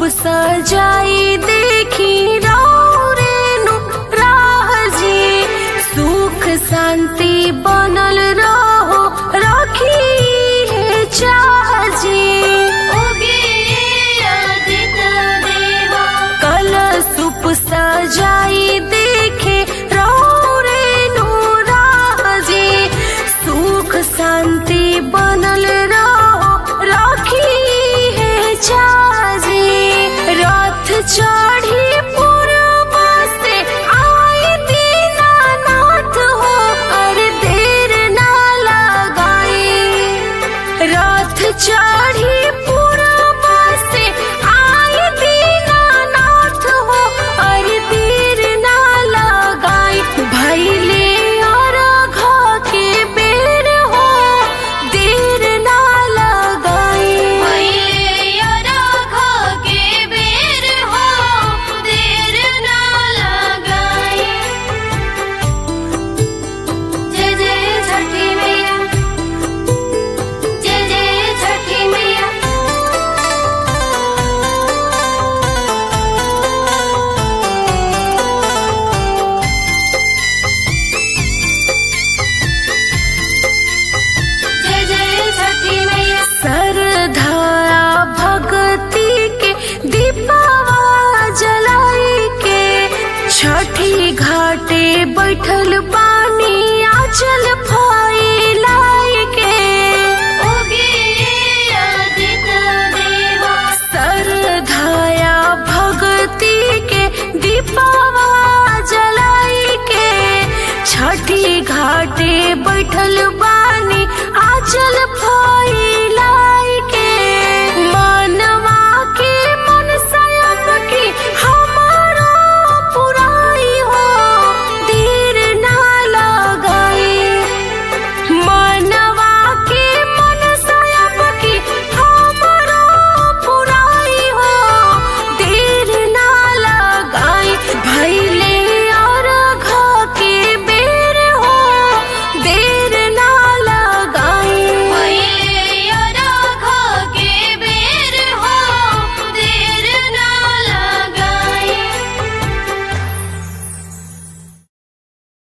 सजाई देखी रेनु राजी सुख शांति बनल रहो रखी है चाजी कल सुप सजाई देखे रेनु राजी सुख शांति बनल रहो रखी है चाजी रथ चढ़ी पूर्व से आई दीनानाथ हो अरे देर ना लगाई रथ चढ़ी पूर्व से आई दीनानाथ हो अरे देर ना लगाई भैले और घा के बेर हो देर ना लगाई जय जय छठी मैया जय जय छठी मैया जय जय छठी मैया सरधारा भगती के दीपावा जलाई के छठी घाटे बैठल पानी आचल फैलाई के सरधाया भगती के दीपावा जलाई के छठी घाटे बैठल बानी आचल फैलाई